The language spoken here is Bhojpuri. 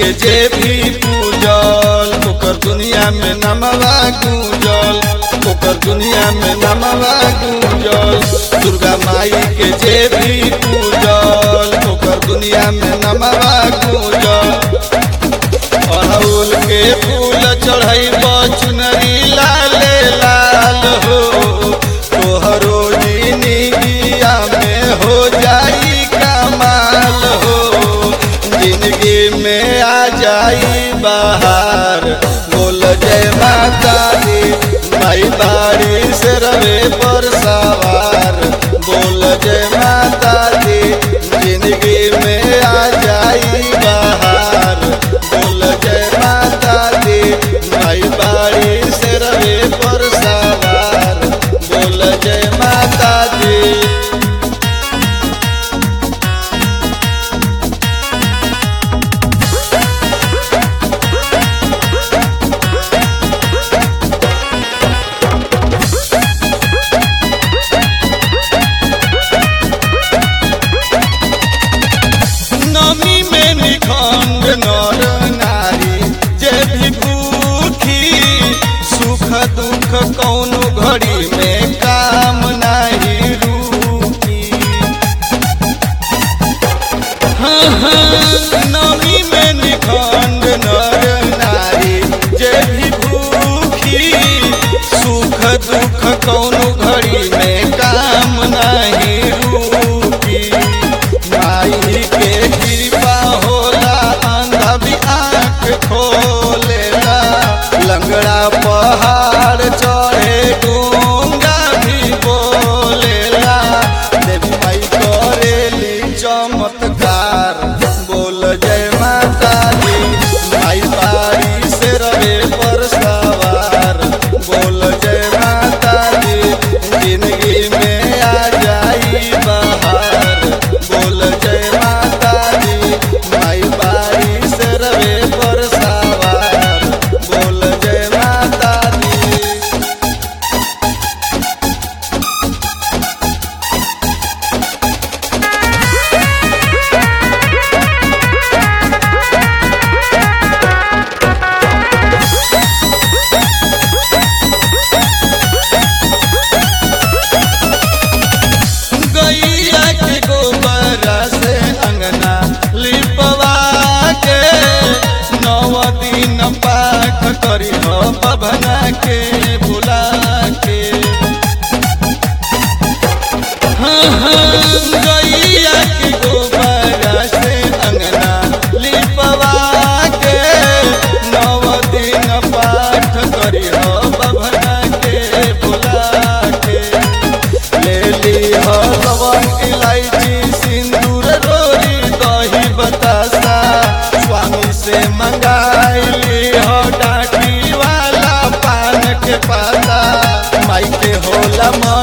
के जे भी पूजल ओकर दुनिया में नमवा गूंजल ओकर दुनिया में नमवा गूंजल दुर्गा माई के जे भी पूजल ओकर दुनिया में नमवा गूंजल अड़हुल के फूल चढ़ई चुनरी लाले लाल हो तोहरो जिंदगिया में हो जाई कमाल हो जिंदगी में आ जाई बाहर बोल जय माता दी माई बाड़ी से रवे पर सवार बोल जय माता दी जिंदगी में आ जाई बाहर बोल जय माता दी माई बाड़ी से रवे पर सवार बोल जय माता दी नमी में निखंड नर नारी जे भी भूखी सुख दुख कौनो घड़ी में काम नहीं रुकी हाँ हाँ नमी में निखंड नर नारी जे भी भूखी सुख दुख कौनो घड़ी में काम नहीं रुकी माई के कृपा होला अंधा भी आँख खोलेला लंगड़ा पहाड़ चढ़े गूंगा भी बोलेला देवी माई करेली चमत्कार बोल जय माता दी माई बारी से रवे पर सवार बोल जय माता दी जिंदगी में आ जाई बाहर बोल जय माता दी माई बारी से रवे पर सवार बोल जय माता दी गैया के गोबरा से अंगना लिपवा के नव दिन पाठ करी हो बभना के बुला के हाँ हाँ गैया के गोबरा से अंगना लिपवा के नव दिन पाठ करी हो बभना के बुला के ले ली हो लवंग इलायची सिंदूर रोरी दही बतासा स्वामी से मंगाइली हो डाटी वाला पान के पाता माई के होला